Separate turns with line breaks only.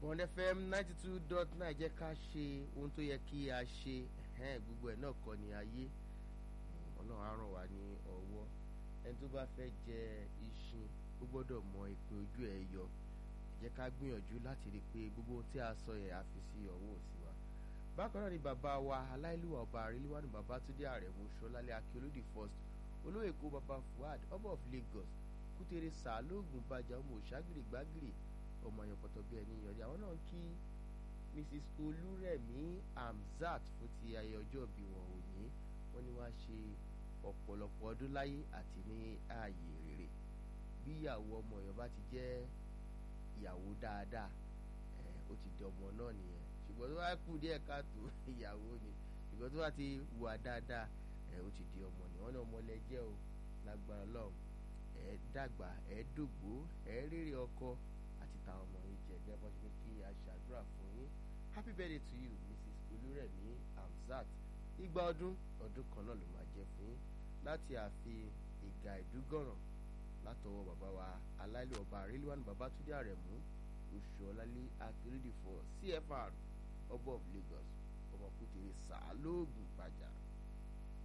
Bond FM ninety two dot nine jẹ́ ká ṣe ohun tó yẹ kí a ṣe gbogbo ẹ̀ náà kọ́ ni ayé ọlọ́run á ràn wá ní ọwọ́ ẹni tó bá fẹ́ jẹ iṣin ó gbọ́dọ̀ mọ ìpín ojú ẹ̀ yọ jẹ́ ká gbìyànjú láti rí i pé gbogbo ohun tí a sọ yẹn a fi sí ọwọ́ òsì wa bákan náà ni bàbá wa aláìlúwà ọba àríléwá ní Babátúndé Àrẹ̀mú Ṣọlálẹ́ Akíolódì first olóyè kó baba Fuad ọba of Lagos kútere sàálógún bàjá ọmọ òṣàgìrì gbàgìrì ọmọ àyànpọ̀tọ̀ bíi ẹni yọrí àwọn náà ń kí Mrs Olúrẹ̀mí Hamzat fún ti ayẹyẹ ọjọ́ ìbí wọn òní wọ́n ní wọ́n á ṣe ọ̀pọ̀lọpọ̀ ọdún láyé àti ní ààyè rere bí ìyàwó ọmọ Ọ̀yọ́ bá ti jẹ́ ìyàwó dáadáa ẹ̀ ó ti di ọmọ náà nìyẹn ṣùgbọ́n tó bá kù díẹ̀ káàtó ìyàwó ni ṣùgbọ́n tó bá ti wà dáadáa ẹ̀ ó ti di ọmọ ni wọ́n ní ọmọ lẹ́jẹ́ o lágbára Ọlọ́run ẹ̀ dàgbà ẹ̀ dògbó ẹ̀ rírì ọkọ àti táwọn ọmọ yìí jẹ gẹ́gẹ́ bọ́ ṣe ní kí a ṣàdúrà fún yín happy birthday to you Mrs Olúrẹ̀mí Hamzat igba ọdún ọdún kan náà ló máa jẹ fún yín láti ààfin ìgà ìdúgọ̀ràn látọwọ́ bàbá wa aláìlú ọba àríléwánu Babátúndé Àrẹ̀mú oṣù ọlálẹ́ akérèdè for CFR ọba of Lagos ọmọkùtèrè sàálóògùn gbàjà.